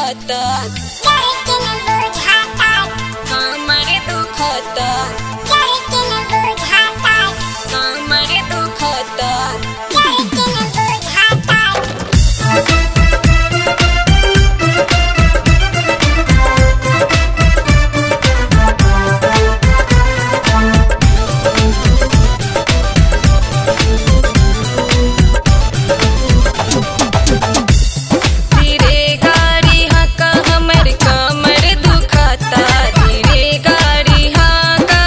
दुखत कमर दुखत कमर दुखत धीरे गाड़ी हका हमर कमर दुखता धीरे गाड़ी हका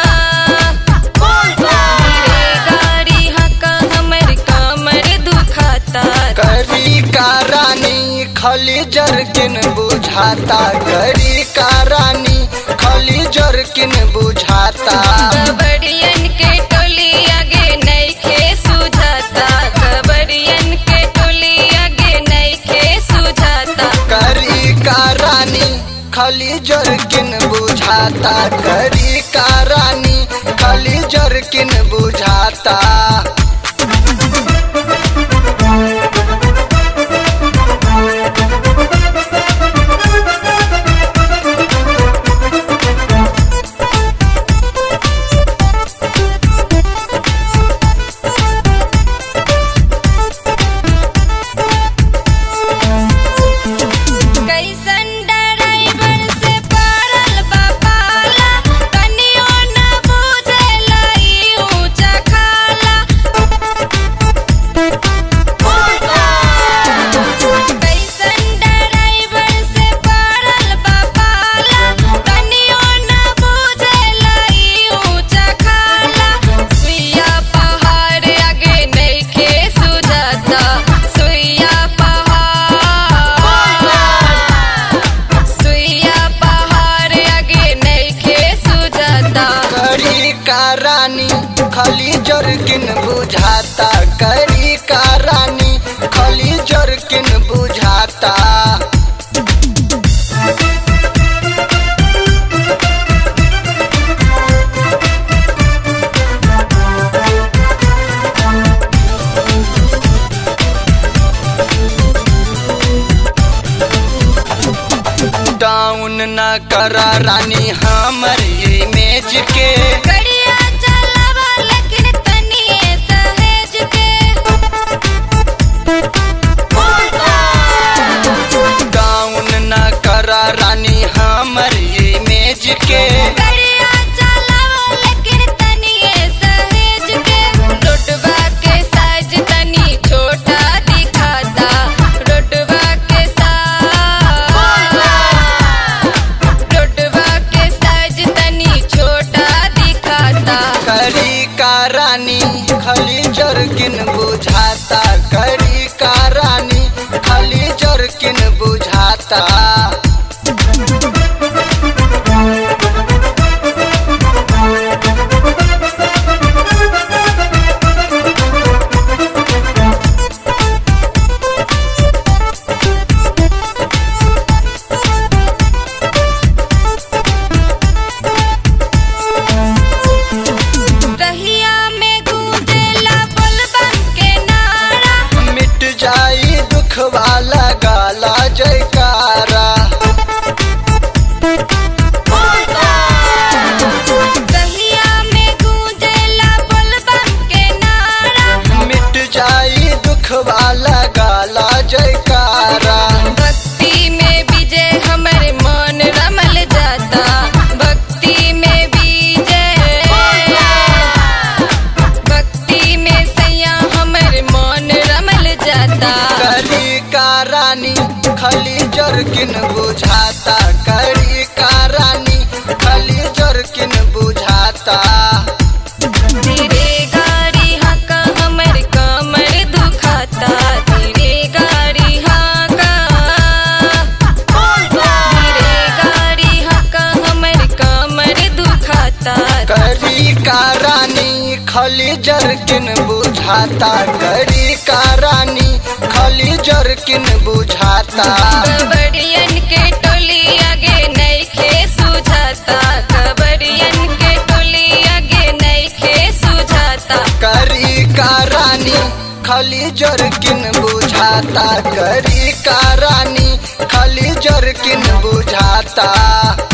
धीरे गाड़ी हका हमर कमर दुखता करी का रानी खली जरकिन बुझाता करी का रानी खली जरकिन बुझाता कबड़ियन के टोली आगे नइखे सुझाता कबड़ियन के टोली आगे नइखे सुझाता करी का रानी खली जरकिन बुझाता करी का रानी खली जरकिन बुझाता कैसन ड्राइवर से पड़ल बा पाला तनियो न बुझेला ई ऊंचा खाला कैसन ड्राइवर से पड़ल बा पाला तनियो न बुझेला ई ऊंचा खाला सुइया पहाड़ आगे नइखे सुझाता सुइया पहाड़ सुइया पहाड़ आगे नइखे सुझाता करी का रानी खली जरकिन बुझाता करी का रानी खली जरकिन बुझाता डाउन न करा रानी हमर इमेज के गड़िया चलावा लेकिन तनिए सहेज के डाउन न करा रानी हमर इमेज के गड़िया चलावा लेकिन तनिए सहेज के रोडवा के साइज तनी छोटा दिखाता रोडवा के साइज रोडवा के साइज तनी छोटा दिखाता करी का रानी खली जरकिन बुझाता करी का रानी खली जरकिन बुझाता रहिया में गूंजेला बलबम के नारा मिट जाई दुख वाला गाला जयकारा रहिया में गूंजेला बलबम के नारा मिट जाई दुख वाला गाला जयकारा भक्ति में विजय हमर मन रमल जाता भक्ति में विजय भक्ति में सैया हमर मन रमल जाता करी का रानी खली जरकिन बुझाता करी का रानी खली जरकिन बुझाता धीरे गाड़ी हका हमर कमर दुखाता धीरे गाड़ी हका धीरे गाड़ी हका हमर कमर दुखाता करी का रानी खली जरकिन बुझाता करी का रानी खली जरकिन बुझाता कबड़ियन के टोली आगे नइखे सुझाता कबड़ियन के टोली आगे नइखे सुझाता करी का रानी खली जरकिन बुझाता करी का रानी खली जरकिन बुझाता